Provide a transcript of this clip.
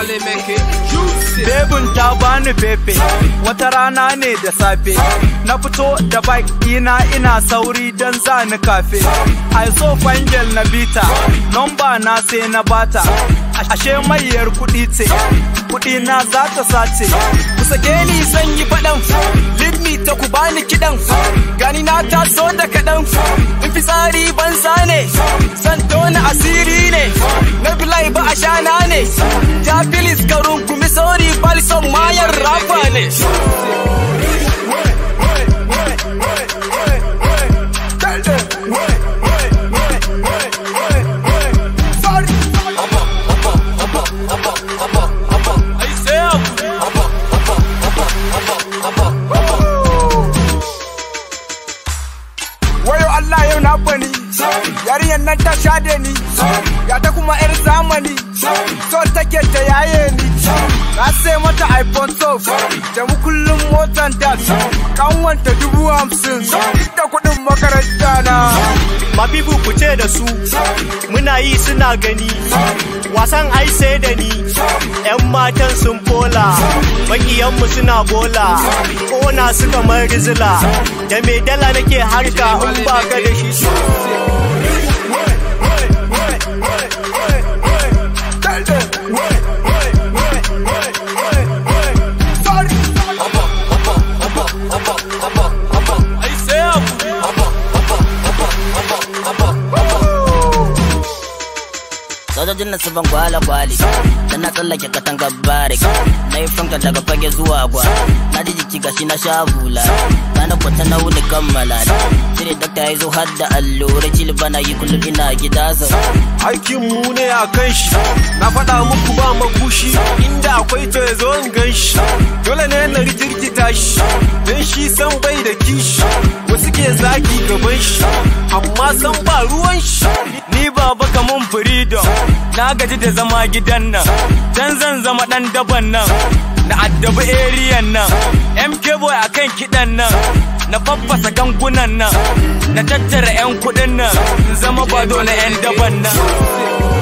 Charlie make it juicy. Bebin ta bani fefe, wata rana ne da safe. Na fito da bike ina ina sauri don za ni kafe. I so fangel na bita, nomba na sai na bata. Ashe mayar kuɗi ce, kuɗi na za ta sace. ku sake ni zan yi faɗan lead me ta ku bani kiɗan gani na taso da kaɗan in fi tsari banza ne zan tona asiri ne na bilai ba a shana ne ja filis karun kumi sauri balson mayar rafa ne I say up. wayo Allah yau na bani yarinyar nan ta shade ni ya ta kuma yar zamani so take ta yaye ni na sai mata iPhone 12 da mu kullum motan da kanwanta dubu hamsin da kuɗin makaranta na Mabibu ku ce da su muna yi suna gani wasan ai sai da ni yan matan sun fola makiyanmu suna bola kona su kamar rizila da mai dala nake harka in ba ka da shi I say up. sojojin na ban kwale kwale da na tsallake katangar barik na yi fanka daga fage zuwa gwa na ji jiki gashi na sha hula na na kwata na wuni kammala cire dakta ya zo har da allura jil bana yi kullum ina gida zau aikin mu ne a kan shi na faɗa muku ba makushi inda akwai to ya zo in gan shi dole ne na rikirkita shi don shi san bai da kishi wasu ke zagi gaban shi amma san ba ruwan shi Ni baba kamun freedom, na gaji da zama gidan nan. Can zan zama ɗan daban nan, na addabi eriyan nan. MK boy akan kiɗan nan, na faffasa gangunan nan, na tattara 'yan kuɗin nan, in zama bado na 'yan daban nan.